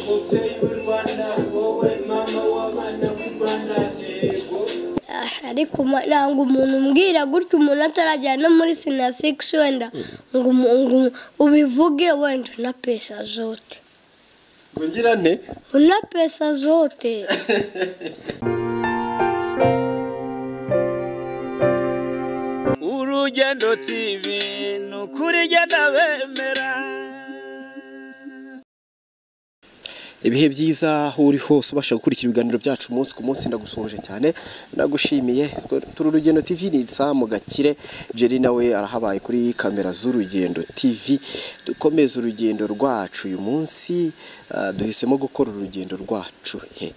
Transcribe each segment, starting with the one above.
umubyeyi w'u rwanda wowe mama w'abana b'u rwanda yego ariko uma- ntabwo umuntu umbwira gutya umuntu atarajyana no muri sinasiksi wenda ngo umu- ngo ubivuge wenda una pesa zote ngo ngira nte una pesa zote urugendo tv ni ukuri igenda bemera ibihe byiza aho uri hose ubasha gukurikira ibiganiro byacu umunsi ku munsi ndagusoje cyane ndagushimiye turi urugendo tv ni isamu gakire jeri nawe arahabaye kuri kamera z'urugendo tv dukomeze urugendo rwacu uyu munsi ah, duhisemo gukora urugendo rwacu he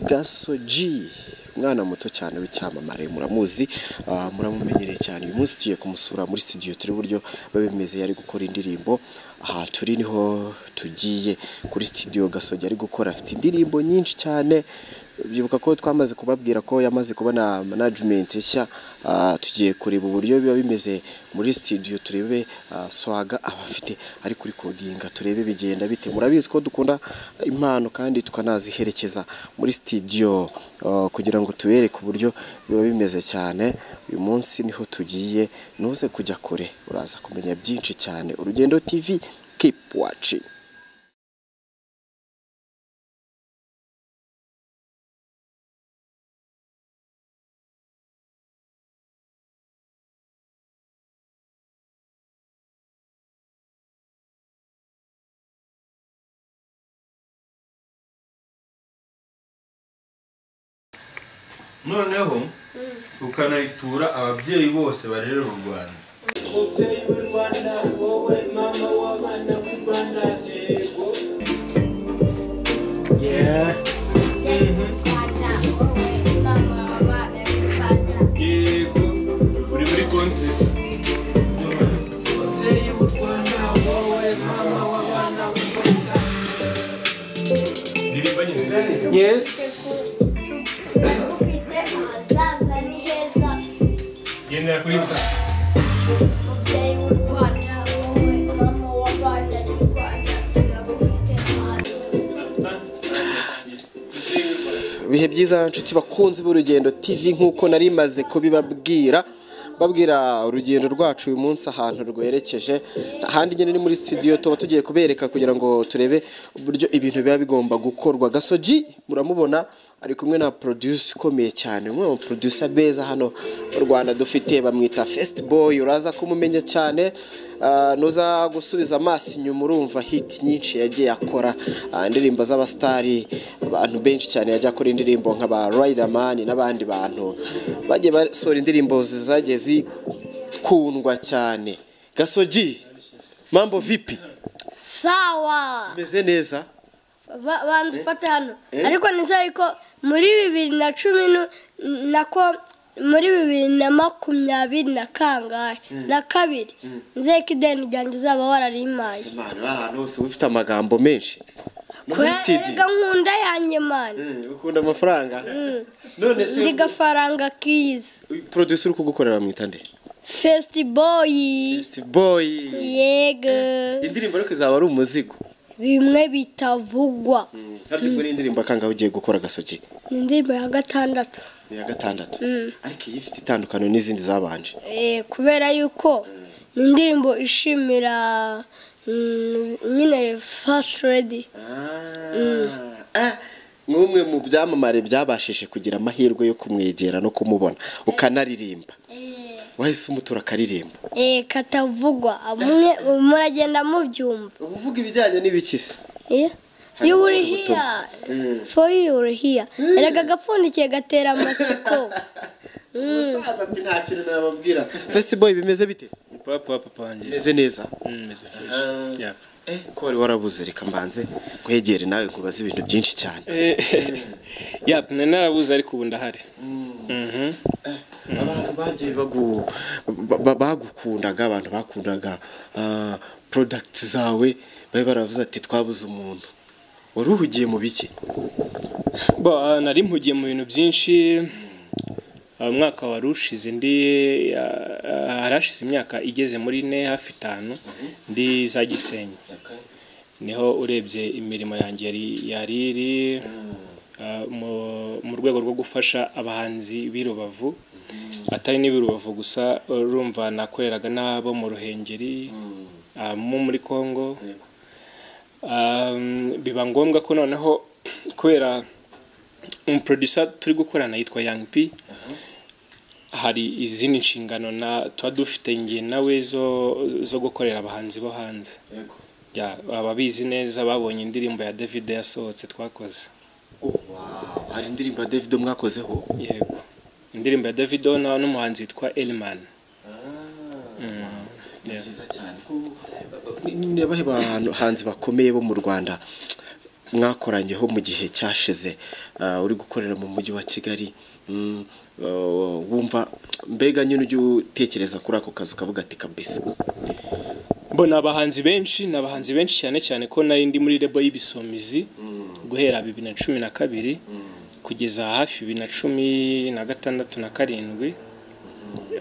gasoji umwana muto cyane w'icyamamare muramuzi ah, muramumenyereye cyane uyu munsi tugiye kumusura muri studio turi buryo babimeze yari gukora indirimbo aha turi niho tugiye kuri studio gasogi ari gukora afite indirimbo nyinshi cyane byibuka ko twamaze kubabwira ko yamaze kubona management nshya ah, tugiye kureba uburyo biba bimeze muri studio turebe ah, swaga aba afite ari kuri kodinga turebe bigenda bite murabizi ko dukunda impano kandi tukanaziherekeza muri studio ah, kugira ngo tubereke uburyo biba bimeze cyane uyu munsi niho tugiye ntuze kujya kure uraza kumenya byinshi cyane urugendo tv keep watching noneho ukanayitura ababyeyi bose barerera u rwanda umubyeyi w'u rwanda wowe mama w'abana b'u rwanda yego yego uri muri konti umubyeyi w'u rwanda wowe mama w'abana b'u rwanda ndirimba nyine ufite ahazaza ni heza gendera kuri umubyeyi w'u rwanda wowe mama w'abana b'u rwanda turagufite ahazaza ibihe byiza nshuti bakunzi b'urugendo tv nk'uko nari maze kubibabwira babwira urugendo rwacu uyu munsi ahantu rwerekeje ahandi nyine ni muri studio tuba tugiye kubereka kugira ngo turebe uburyo ibintu biba bigomba gukorwa gasogi muramubona ari kumwe na produce ukomeye cyane umwe mu producer beza hano mu rwanda dufite bamwita first boy uraza kumumenya cyane Ah, nuza gusubiza amaso inyuma urumva hit nyinshi yagiye akora ah, indirimbo z'abasitari abantu benshi cyane yajya akora indirimbo nk'aba Riderman n'abandi bantu bagiye basohora indirimbo zagiye zikundwa cyane gasogi mambo vipi sawa meze neza Ba- banza ufate hano ariko nizere ko muri bibiri na cumi nu- nako muri bibiri na makumyabiri na kangahe na kabiri nizere ko ideni ryanjye uzaba wararimaye imana uri ahantu hose uba ufite amagambo menshi no muri erega studio nkunda yanjye mani Mm, ukunda amafaranga none se ndi gafaranga kizi producer uri kugukorera bamwita nde fesitiboyi Best boy yego indirimbo ariko izaba ari umuzigo bimwe bitavugwa ariko ubwo ni indirimbo akangaho ugiye gukora gasogi ni indirimbo ya gatandatu ni iya gatandatu ariko iyi ifite itandukano n'izindi zabanje Eh, kubera yuko ni indirimbo ishimira mm, nyine fasiti redi Ah, nk'umwe mu byamamare byabashije kugira amahirwe yo kumwegera no kumubona ukanaririmba wahise umutura akaririmba katavugwa mwe muragenda mubyumva uba uvuga ibijyanye n'ibikisi Eh, Harimo you were ubutumwa. here for you were here erega agapfundikiye gatera amatsiko umusaza ati nta kintu nababwira fesitiboyi bimeze bite papa papa wanjye bimeze neza meze fresh Yeah. Eh, ko wari warabuze reka mbanze nkwegere nawe nkubaze ibintu byinshi cyane ya nari narabuze ariko ubu ndahari abantu bagiye bagu- ba- ba- bagukundaga abantu bakundaga ah, products zawe bari baravuze ati twabuze umuntu wari uhugiye mu biki bo ah, nari mpugiye mu bintu byinshi Ah, umwaka wari ushize ndi ah, ah, harashize imyaka igeze muri ine hafi itanu ndi za gisenyi niho urebye imirimo yanjye yari- yari iri ah, mu- mu rwego rwo gufasha abahanzi b'i Rubavu atari n'ib'i Rubavu gusa urumva nakoreraga n'abo mu Ruhengeri ah, mo muri Kongo Ah, biba ngombwa ko noneho kubera umuproducer turi gukorana yitwa Young P hari izindi nshingano na tuba dufite nge nawe zo zo gukorera abahanzi bo hanze Yego. Ya, ababizi neza babonye indirimbo ya David yasohotse twakoze Oh, wow. hari indirimbo ya davido mwakozeho yego indirimbo ya David na n'umuhanzi witwa Elman ni byiza cyane ko- ni- ni ni abahe bahanzi bakomeye bo mu rwanda mwakoranyeho mu gihe cyashize ah, uri gukorera mu mujyi wa kigali mm, ah, wumva mbega nyine ujya utekereza kuri ako kazi ukavuga ati kabisa bo ni abahanzi benshi ni abahanzi benshi cyane cyane ko nari ndi muri rebo y'ibisumizi guhera bibiri na cumi na kabiri kugeza hafi bibiri na cumi na gatandatu na karindwi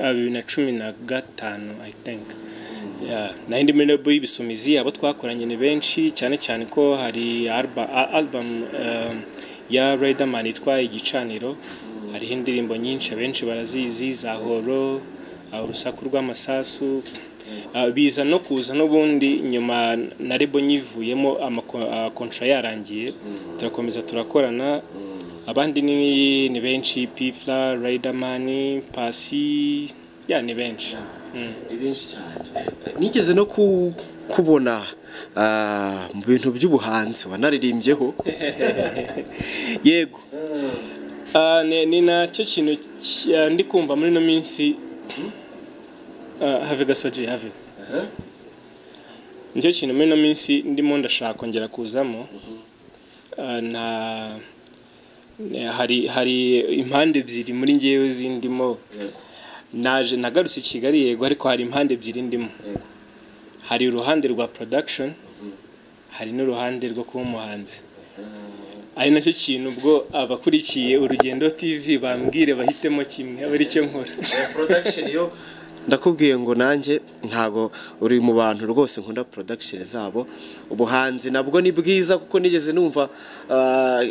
Ah, bibiri na cumi na gatanu i think Yeah, nari ndi muri rebo y'ibisumizi abo twakoranye ni benshi cyane cyane ko hari alba- a- album eh, ya Riderman yitwa igicaniro hariho indirimbo nyinshi abenshi barazizi za horo ah, urusaku rw'amasasu Ah, biza no kuza n'ubundi nyuma na rebo nyivuyemo amakontra yarangiye turakomeza turakorana abandi ni ni benshi pifla riderman pasi ya ni benshi Mm. ni benshi cyane nigeze no ku- kubona ah, mu bintu by'ubuhanzi wanaririmbyeho yego Ah, ni ni nacyo kintu ki- ah, ndi kumva muri ino minsi Ah, have gasoji have nicyo kintu muri ino minsi ndimo ndashaka kongera kuzamo Ah, nta ne- hari hari impande ebyiri muri ngewe zindimo naje nagarutse i kigali yego ariko hari impande ebyiri ndimo hari uruhande rwa production hari n'uruhande rwo kuba umuhanzi ari nacyo kintu ubwo abakurikiye urugendo tv bambwire bahitemo kimwe abe aricyo nkora production yo ndakubwiye ngo nanjye ntago uri mu bantu rwose nkunda production zabo ubuhanzi nabwo ni bwiza kuko nigeze numva ah,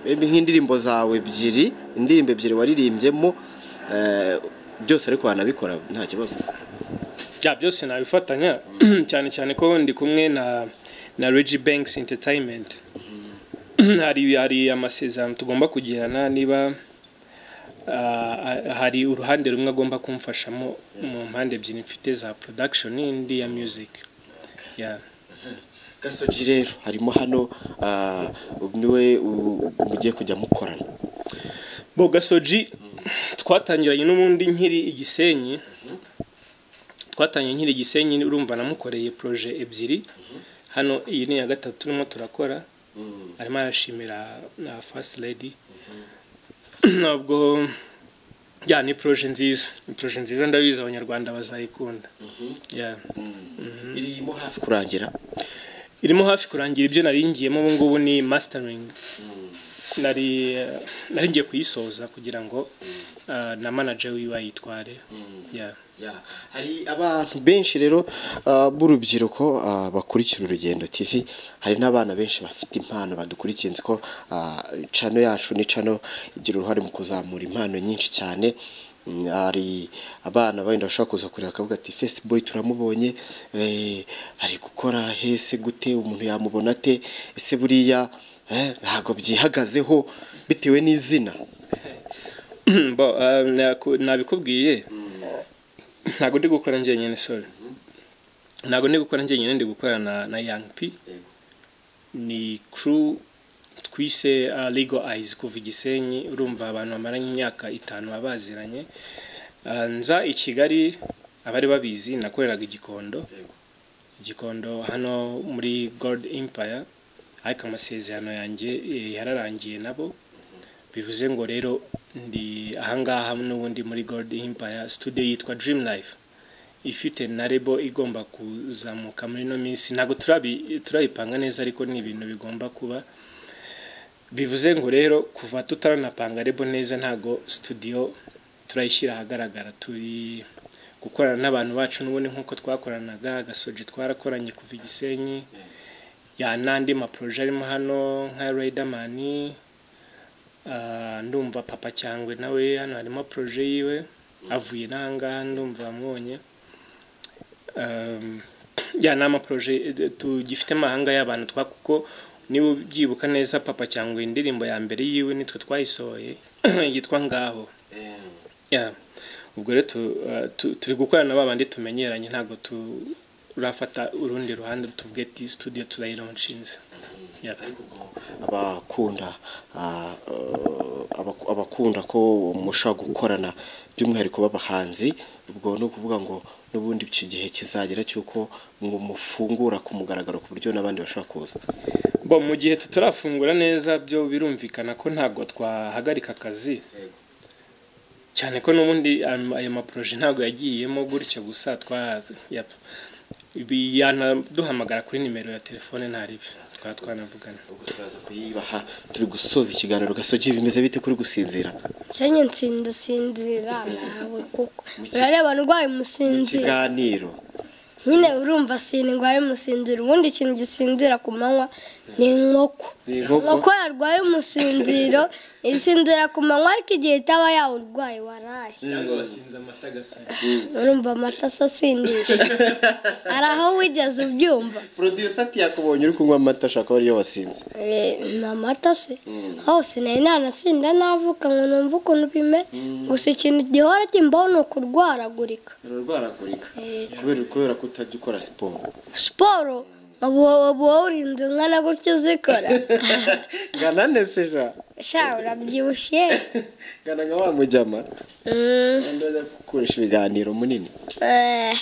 nk'indirimbo zawe ebyiri indirimbo ebyiri waririmbyemo eh, byose ariko wanabikora nta kibazo bya byose nabifatanya cyane cyane ko ndi kumwe na na Reggie Banks Entertainment hari hari amasezerano tugomba kugirana niba ah, hari uruhande rumwe agomba kumfashamo mu mpande ebyiri mfite za production n'indi ya music yeah. gasogi rero harimo hano ah, niwe u- mugiye kujya mukorana bo gasoji twatangiranye n'ubundi nkiri igisenyi twatangiye nkiri igisenyi urumva namukoreye proje ebyiri hano iyi ni iya gatatu turimo turakora arimo arashimira na first lady ntabwo ya ni proje nziza ni proje nziza ndabizi abanyarwanda bazayikunda Yeah. irimo hafi kurangira irimo hafi kurangira ibyo naringiyemo ubu ngubu ni masiteringi nari nari ngiye kuyisoza kugira ngo ah, na manager wiwe ayitware Yeah. Ya, hari abantu benshi rero ah, b'urubyiruko ah, bakurikira urugendo TV hari n'abana benshi bafite impano badukurikiye nzi ko ah, cano yacu ni cano igira uruhare mu kuzamura impano nyinshi cyane Mm, hari abana benda bashobora kuza kureba akavuga ati fesiti boyi turamubonye eh, ari gukora hese gute umuntu yamubona ate ese buriya eh, ntabwo byihagazeho bitewe n'izina Bo, ah, naku- nabikubwiye ntabwo ndi gukora njyenyine sorry ntabwo ndi gukora njyenyine ndi gukora na na young p ni crew twise ah, legal eyes kuva i gisenyi urumva abantu bamaranye imyaka itanu baba baziranye Ah, nza i kigali abari babizi nakoreraga igikondo igikondo hano muri gold empire ariko amasezerano yanjye eh, yararangiye nabo bivuze ngo rero ndi ahangaha n'ubundi muri gold empire studio yitwa dream life ifite na rebo igomba kuzamuka muri ino minsi ntabwo turabi- turayipanga neza ariko ni ibintu bigomba kuba bivuze ngo rero kuva tutaranapanga rebo neza ntabwo studio turayishyira ahagaragara turi gukorana n'abantu bacu n'ubundi nk'uko twakoranaga agasoje twarakoranye kuva i gisenyi ya n'andi maporoje arimo hano nka Riderman ah, ndumva papa cyangwe nawe hano harimo poroje yiwe avuye n'ahangaha ndumva amwonye Um, ya ni amaporoje eh, tugifite amahanga y'abantu twa kuko niba ubyibuka neza papa cyangwa indirimbo ya mbere yiwe nitwe twayisohoye yitwa ngaho Yeah. ubwo rero tu- uh, tu- turi gukorana na babandi tumenyeranye ntabwo turafata urundi ruhande tuvuge ati studio turayironshinze Yeah. abakunda ah, eh, abaku- abakunda ko mushobora gukorana by'umwihariko b'abahanzi ubwo ni ukuvuga ngo n'ubundi icyo gihe kizagera cy'uko mu- mufungura ku mugaragaro ku buryo n'abandi bashobora kuza bo mu gihe tutarafungura neza byo birumvikana ko ntabwo twahagarika akazi cyane ko n'ubundi am- ayo maporoje ntabwo yagiyemo gutyo gusa twahaze Yep. Ibi- yanaduhamagara kuri nimero ya telefone ntaribi twaba twanavugana ubwo turaza kuyibaha turi gusoza ikiganiro gasoje bimeze bite kuri gusinzira cyane nsinda sinzira nawe kuko urareba ndwaye umusinzira ikiganiro nyine urumva sindwaye umusinziro ubundi ikintu gisinzira ku manywa ni inkoko Ni inkoko? inkoko yarwaye umusinziro isinzira ku manywa ariko igihe itaba yawurwaye waraye urumva amata asa asindisha hari aho wigeze ubyumva producer ati yakubonye uri kunywa amata ashaka ko ariyo wasinze Eh, ni amata se aho sinari nanasinda navuka ngo numve ukuntu bimeze gusa ikintu gihora kimbaho ni ukurwaragurika urarwaragurika Eh, kubera kubera ko utajya ukora siporo siporo uba uba urinze umwana gutyo uzikora ngana ndetse ja sha urabyibushye ngana nka wa mujyama Mm, kandi ajya gukoresha ibiganiro munini eh,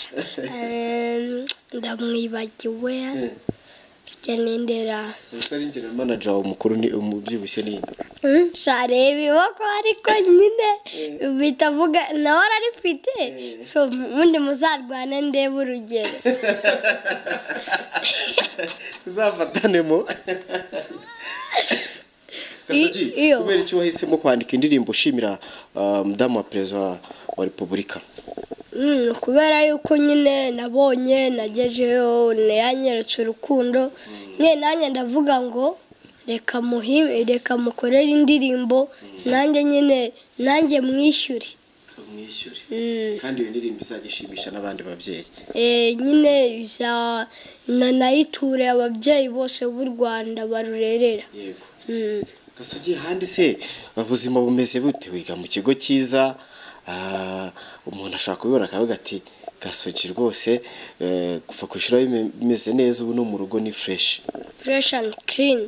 em, ndamwibagiwe ngendera gusa n'ingira manager wawe mukuru ni umubyibushye nini shareba iboko ariko nyine bitavuga nawe ararifite so ubundi muzarwane ndebe urugero uzafatanemo gasogi I- iyo. kubera iki wahisemo kwandika indirimbo ushimira ah, mudamu wa perezida wa- wa repubulika Mm, kubera yuko nyine nabonye nagejeyo yanyeretse urukundo nyine nanjye ndavuga ngo reka muhime reka mukorere indirimbo nanjye nyine nanjye mwishyure umwishyure Mm, kandi iyo ndirimbo izajya ishimisha n'abandi babyeyi eh, nyine biza nanayiture ababyeyi bose b'u Rwanda barurerera yego Mm. gasogi handi se ubuzima bumeze bute wiga mu kigo cyiza ah, umuntu ashobora kubibona akavuga ati gasogi rwose eh, kuva ku ishuri bime- bimeze neza ubu no mu rugo ni fureshi fresh and clean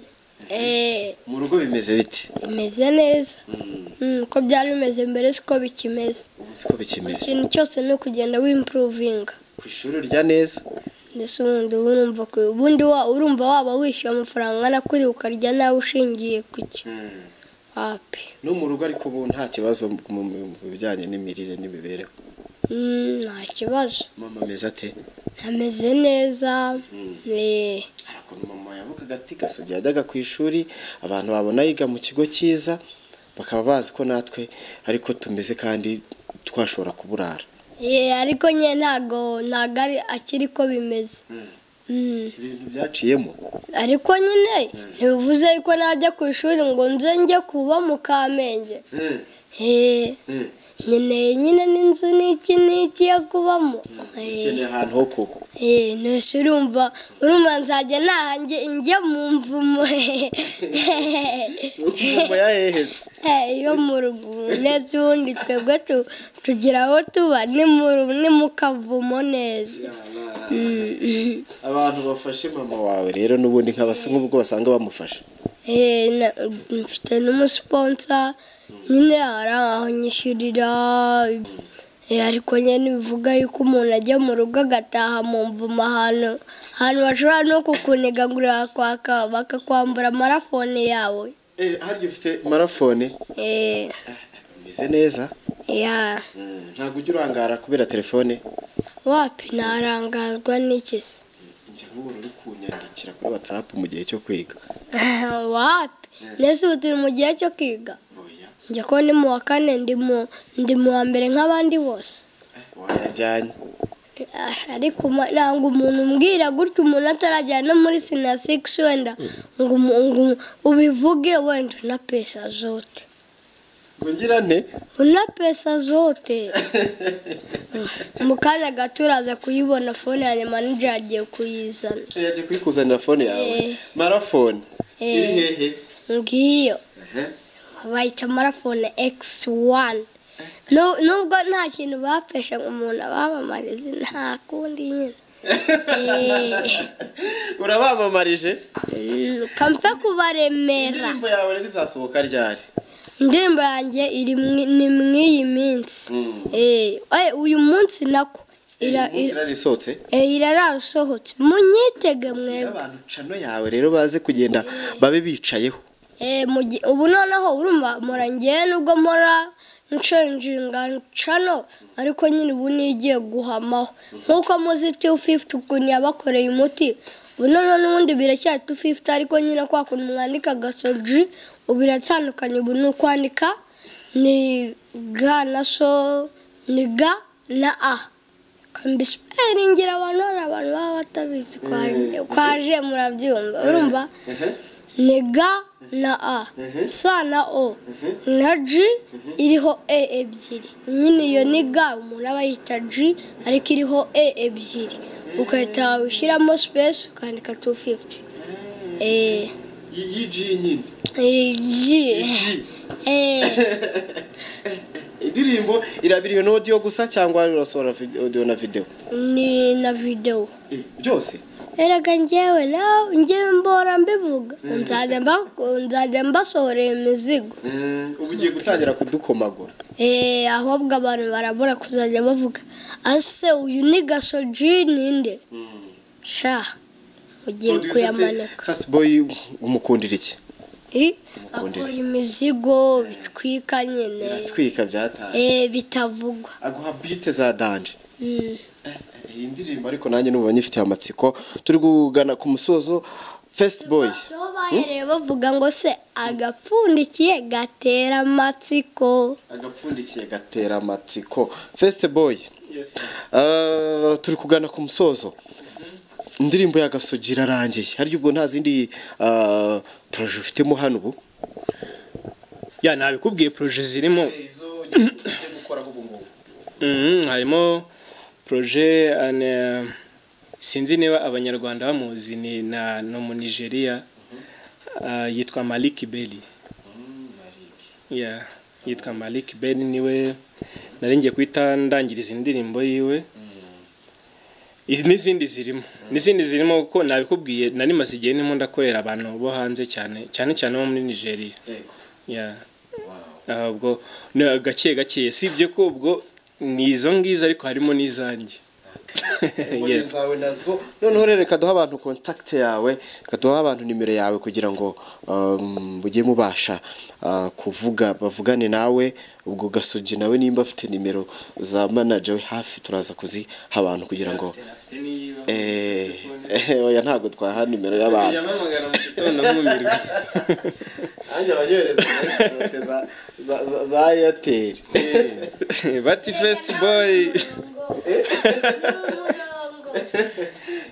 Eh, mu rugo bimeze bite imeze neza Mm, uko byari bimeze mbere siko bikimeze ubu siko bikimeze ikintu cyose ni ukugenda wimpuruvinga ku ishuri urya neza ndetse ubundi urumva ku- ubundi wa- urumva waba wishyura amafaranga angana kuri ukarya nawe ushingiye ku cyo ape no mu rugo ariko ubu nta kibazo mu mu- mu bijyanye n'imirire n'imibereho Mm, nta kibazo mama ameze ate ameze neza eh, hari ukuntu mama yavugaga ati gasogi yajyaga ku ishuri abantu babona yiga mu kigo cyiza bakaba bazi ko natwe ariko tumeze kandi twashobora kuburara eh, ariko nyine ntago ntago ari akiri ko bimeze Mm. ibintu byaciyemo ariko nyine ntibivuze yuko najya ku ishuri ngo nze njye kuba mu kamenge Eh, nkeneye nyine n'inzu n'iki n'iki yo kubamo Eh. ukeneye ahantu ho kuba Eh, ntose urumva urumva nzajya nahanjye njye mu mvumo umuntu yaheheze yo mu rugo neza ubundi twebwe tu- tugira aho tuba ni mu ru- ni mu kavumo neza Mm. abantu bafashe mama wawe rero n'ubundi nk'abasa nk'ubwo basanga bamufasha Eh, na- mfite n'umusiponsa nyine hari aho nyishyurira Eh, ariko nyine bivuga yuko umuntu ajya mu rugo agataha mu mvumo ahantu ahantu bashobora no kukuniga ngo urakwaka bakakwambura marafone yawe eh harya ufite marafone Eh, ameze neza ya ntabwo ujya urangara kubera telefone wapi narangazwa n'iki se njya nk'ubu uri kunyandikira kuri watsapu mu gihe cyo kwiga wapi nese ubu turi mu gihe cyo kwiga oya njye ko ndi mu wa kane ndi mu ndi mu wa mbere nk'abandi bose wayajyanye Eh, Ah, ariko uma- ntabwo umuntu umbwira gutya umuntu atarajyana no muri sinasikisi wenda ngo umu- ngo ubivuge wenda una pesa zote ngira nte una pesa zote mu kanya gato uraza kuyibona fone ya nyuma nijoro agiye kuyizana yajya kuyikuzanira fone yawe Eh. marafone Eh. iri hehe ngiyo Ehe. bayita marafone ekisi wani Nu- nubwo nta kintu bapesha ngo umuntu abamamarize nta kundi nyine Eh. urabamamarije Mm, kamfe kubaremera indirimbo yawe rero izasohoka ryari indirimbo yanjye iri mwi- ni mw'iyi minsi Mm. Eh, eh, uyu munsi nako ira- uyu munsi ira- rari isohotse eh, irarara usohotse munyitege rero mwebwe abantu cano yawe rero baze kugenda babe bicayeho Eh, mu gihe- ubu noneho urumva mpora ngewe nubwo mpora nshenjinga ncano ariko nyine ubu nigiye guhamaho nk'uko muzi tu fifuti ukuntu yabakoreye umuti ubu noneho n'ubundi biracyari tu fifuti ariko nyine kwa kuntu mwandika gasoji ubu biratandukanye ubu ni ukwandika ni ga na so ni ga na a kambisiparingira abantu hari abantu baba batabizi kwaje- kwaje murabyumva urumva ni ga na a sa na o na g iriho e ebyiri nyine iyo ni ga umuntu aba yita g ariko iriho e ebyiri ugahita ushyiramo space ukandika 250 eh iyi ji nyine eh, g ji eh indirimbo irabiriwe n'audio gusa cyangwa urasohora vid- audio na video ni na video Eh, byose erega njyewe nawe njyewe mbora mbivuga nzajya mba- nzajya mbasohorera imizigo ubu ugiye gutangira kudukomagura Eh, ahubwo abantu barabura kuzajya bavuga ase uyu ni gasoji ninde sha ugiye kuyamanika fast boy umukundira iki Eh, Umukundire. akora imizigo bitwika nyine biratwika byataye Eh, bitavugwa aguha bite za danje Mm. Eh, eh, iyi ndirimbo ariko nanjye n'ubu nyifitiye amatsiko turi kugana ku musozo first boy so bahereye bavuga ngo se agapfundikiye gatera amatsiko agapfundikiye gatera amatsiko first boy Yes, sir. Ah, turi kugana ku musozo indirimbo y'agasogi irarangiye harya ubwo nta zindi ah, poroje ufitemo hano ubu ya nabikubwiye poroje zirimo Mhm, harimo poroje ane- sinzi niba abanyarwanda bamuzi ni na no mu nigeria ah, yitwa maliki beli Yeah, yitwa maliki beli niwe naringiye guhita ndangiriza indirimbo yiwe Izi- n'izindi zirimo n'izindi zirimo kuko nabikubwiye nari maze igihe ndimo ndakorera abantu bo hanze cyane cyane cyane bo muri nigeria Yeah. Ah, ubwo ni gake gake sibye ko ubwo ni izo ngizo ariko harimo n'izanjye muri Yes. zawe nazo noneho rero reka duha abantu kontakite yawe reka duha abantu nimero yawe kugira ngo um, mujye mubasha ah, kuvuga bavugane nawe ubwo gasogi nawe nimba afite nimero za manager we hafi turaza kuziha abantu kugira ngo eh, oya ntabwo twaha nimero y'abantu nanjye abanyohereza muri sitoke za- za- za- za eyateri bati fesiti boyi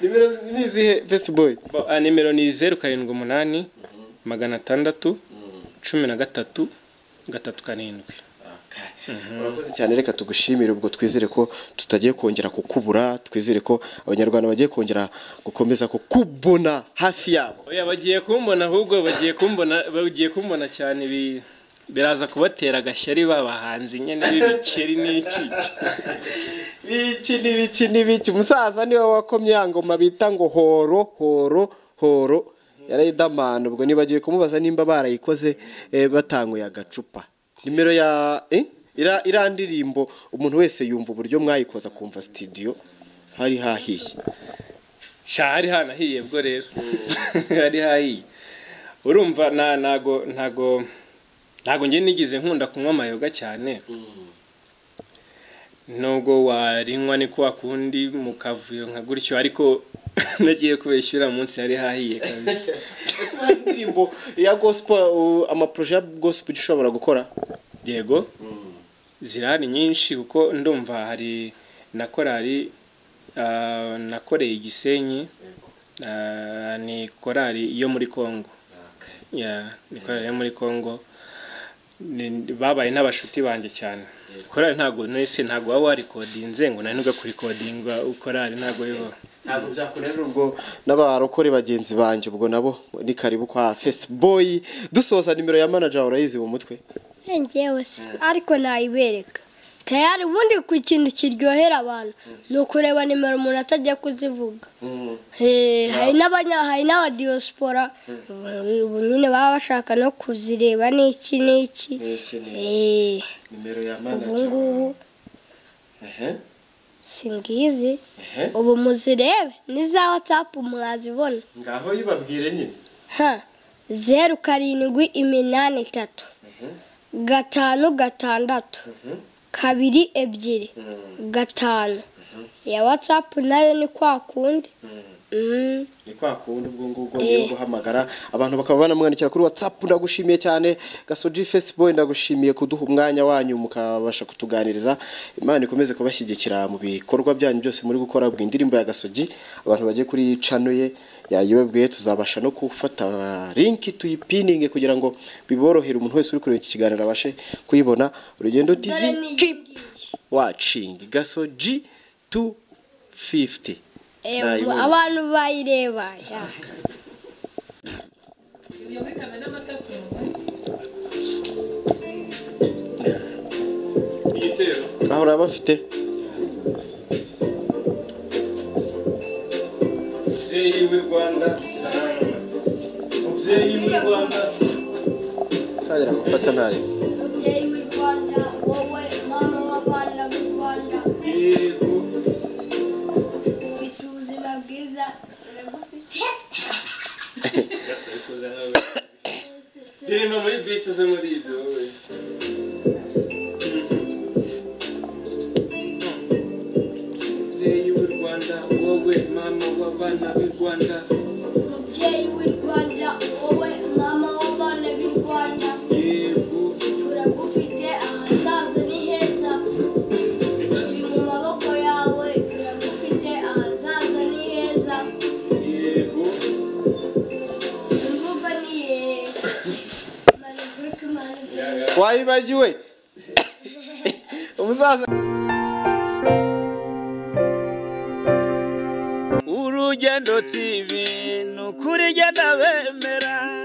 nimero ni izihe fesitiboyi nimero ni zeru karindwi umunani magana atandatu cumi na gatatu gatatu karindwi urakoze cyane reka tugushimire ubwo twizere ko tutagiye kongera kukubura twizere ko abanyarwanda bagiye kongera gukomeza kukubona hafi yabo oya bagiye kumbona ahubwo bagiye kumbona bagiye kumbona cyane bi- biraza kubatera agashyari babahanze nyine b'ibikeri n'iki biki ni biki ni biki umusaza niwe wakomye ya ngoma bita ngo horo horo horo yarayidamana ubwo nibagiwe kumubaza nimba barayikoze eh, batanguye agacupa nimero ya eh? ira iriya ndirimbo umuntu wese yumva uburyo mwayikoza akumva sitidiyo hari hahiye sha hari hanahiye bwo rero hari hahiye urumva na ntago ntago ntago njye nigize nkunda kunywa amayoga cyane nubwo warinywa ni kwa kundi mu kavuyo nka gutyo ariko nagiye kubeshyura munsi hari hahiye kabisa ese hari indirimbo ya gospel uh, amaporoje ya gospel ujya ushobora gukora yego zirahari nyinshi kuko ndumva hari na korari Ah, nakoreye igisenyi Ah, ni korali yo muri congo Ya, ni korali yo muri congo Ni- babaye n'abashuti banjye cyane korali ntabwo nese ntabwo waba warikodinze ngo nari kurikodingwa korali ntabwo yo ntabwo byakunanira ubwo n'abarokore bagenzi banjye ubwo nabo ni karibu kwa fesitiboyi dusoza nimero ya manager urayizi mu mutwe njyewe se ariko nayibereka tayari ubundi ku kintu kiryohera abantu ni ukureba nimero umuntu atajya kuzivuga Eh, hari n'abanya hari n'abadiyosipora ubu nyine baba bashaka no kuzireba n'iki n'iki N'iki n'iki. Eh, nimero ya ubu manager ngubu ehe singizi ehe ubu muzirebe ni za watsapu mwazibona ngaho yibabwire nyine ha zeru karindwi iminani itatu gatanu gatandatu kabiri ebyiri gatanu ya watsapu nayo ni kwa kundi Mm. ni kwa kundi ubwo ngubwo niyo guhamagara abantu bakaba banamwandikira kuri watsapu ndagushimiye cyane gasoji fesitiboyi ndagushimiye kuduha umwanya wanyu mukabasha kutuganiriza imana ikomeze kubashyigikira mu bikorwa byanyu byose muri gukora bwa indirimbo ya gasoji abantu bagiye kuri cano ye yayibabwiye tuzabasha no gufata linki tuyipininge kugira ngo biborohere umuntu wese uri kureba iki kiganiro abashe kuyibona urugendo Dore tivi ni keep iyi ngiyi. watching gasoji tu fifiti Ewa, Nayibonye. abantu bayireba ya. igitero aho uraba afite mubyeyi w'i rwanda mubyeyi w'i rwanda ntangira gufata ntari mubyeyi w'i rwanda wowe mama w'abana b'u rwanda yego ufite ubuzima bwiza urabufite gasore kuza nawe rero no muri biti uve muri ibyo wowe mubyeyi w'i rwanda wowe mama w'abana b'i rwanda mubyeyi w'i rwanda wowe mama w'abana b'i rwanda yego turagufite ahazaza ni heza turi mu maboko yawe turagufite ahazaza ni heza yego imvugo ni yego Maniguru k'Imana. wayibagiwe umusaza urugendo tv ni ukuri igenda bemera